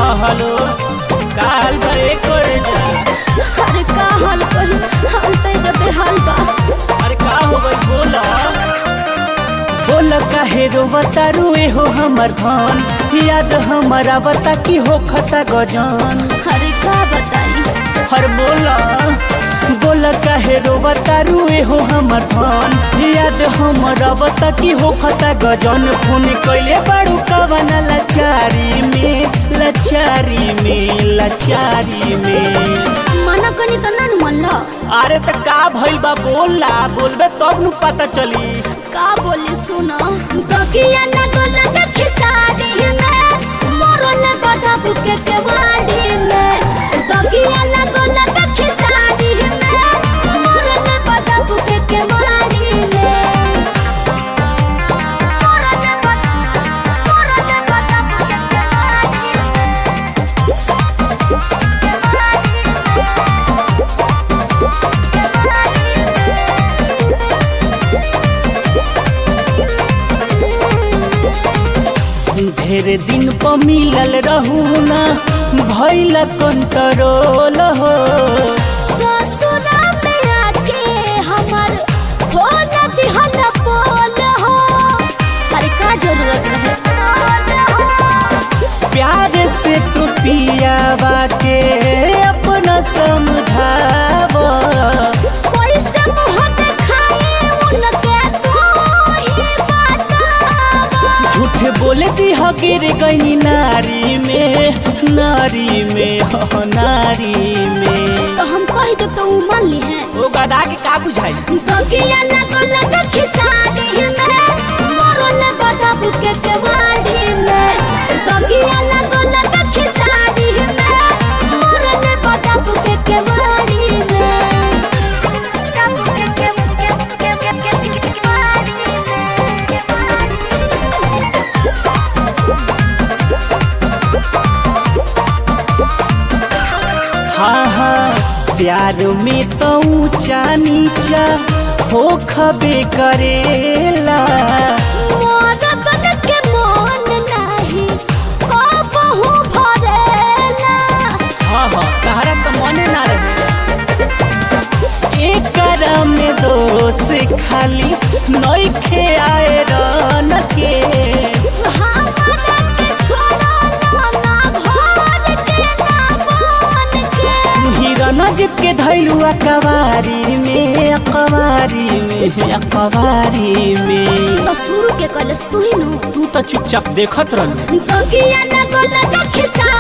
हाँ हेलो काल भरे कर जा अरे का हाल कही हाल तो जब बेहाल बा अरे का हो गई बोला बोल काहे रोवता रुए हो हमर धन याद हमारा बता की हो खता गजन अरे का बताई हर बोला बोल काहे रोवता रुए हो हमर धन याद हमारा बता की हो खता गजन फोन कैले बाड़ू कवन लाचारी में लाचारी में लाचारी में मना कनी तो ना मन लो अरे त का भइल बा बोला बोलबे तब नु पता चली का बोली सुनो दगिया लगल देखी साड़ी में मोरल बदा बुके के वाड़ी में दगिया लगल देखी साड़ी में मोरल बदा बुके के वाड़ी में मोरल बदा मोरल बदा बुके के वाड़ी ढेर दिन प मिलल रहू ना भइल कंट्रोल हो ससुरा में आके हमर खोल दिहल बोल हो अरे का जरूरत रहे प्यार से तू पियावा के अपना समझाव कोई से मुंह दिखाए उनके तू ही बतावा झूठ बोले दी हो गिर गई नारी में नारी में हो नारी में तो हम कह देब तो उ मान ली है ओ गदा के का बुझाई दगिया लगल देखी साड़ी में मोरल बदा बुके के वाड़ी में दगिया लगल देखी साड़ी में मोरल बदा बुके के वाड़ी में हाँ हाँ प्यार में तो ऊंचा नीचा हो खबे करेला मोर बन के मन नाही कबहू भरेला हाँ हाँ तहरा तो मने ना रहे एकरा में दोष खाली नइखे आए रन के हमरा के छोड़ला ना घर के ना बन के हिरन के धैलू अकबारी में अकबारी में अकबारी में तो शुरू के कलस तू ही नु तू तो चुपचाप देखत रह दगिया लगल देखी